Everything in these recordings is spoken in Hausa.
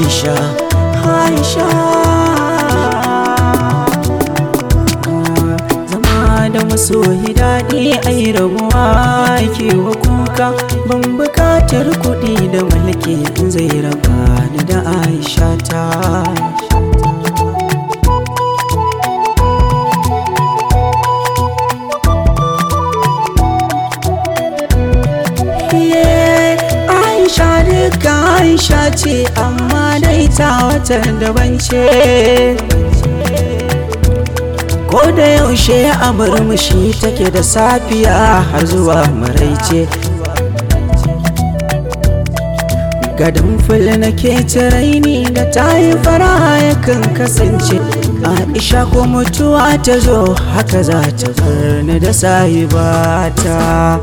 Aisha Aisha zama da masoyi daɗi ai rabuwa ke wa kuka ban bukatar kuɗi da mulki in zai raba ni da Aisha ta Aisha duka Aisha ce amma dai ta wata daban ce Ko da yaushe a murmushi take da safiya har zuwa maraice Gadon fil nake raini da ta yi fara yakan kasance Aisha ko mutuwa ta zo haka za ta bar ni da sahibata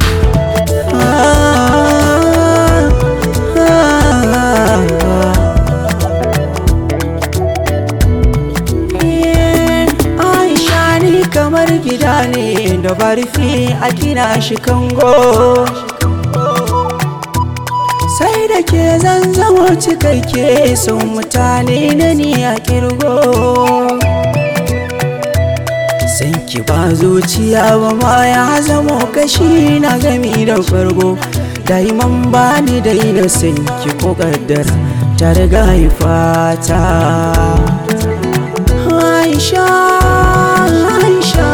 Aisha ni kamar gida ne da barfi a gina shi kango sai da ke zan zamo cikakke sun mutane na ni a kirgo san ki ba zuciya ba ma ya zamo kashi na gami da fargo daiman ba ni daina san ki ko kaddara ta riga fata Aisha Aisha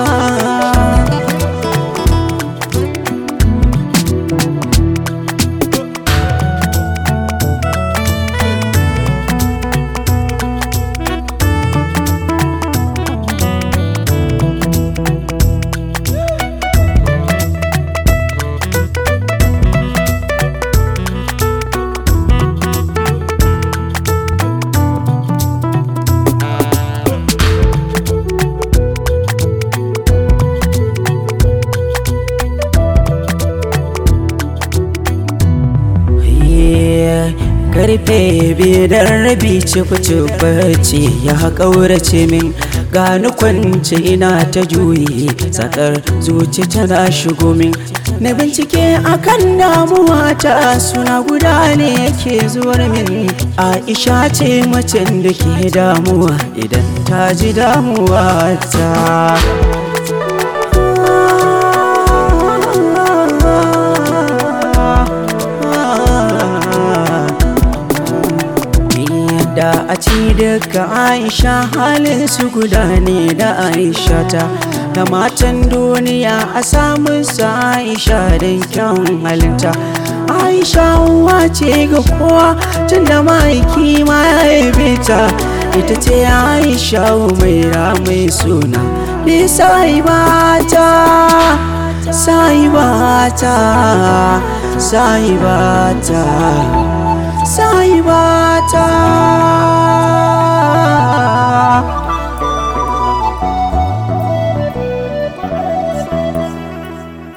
karfe biyar rabi cifi ya ƙaurace min gani kwance ina ta juyi tsakar zuci tana shigo min na bincike akan damuwa ta suna guda ne yake zuwar min aisha ce macen da ke damuwa idan ta ji damuwa ta da a ci daga aisha halin su guda ne da aisha ta da matan duniya a samun su aisha don kyan halinta aisha uwa ce ga kowa tun da ma'aiki ma ya yabe ta ita ce aisha mai mai suna bi sai bata sai bata sai bata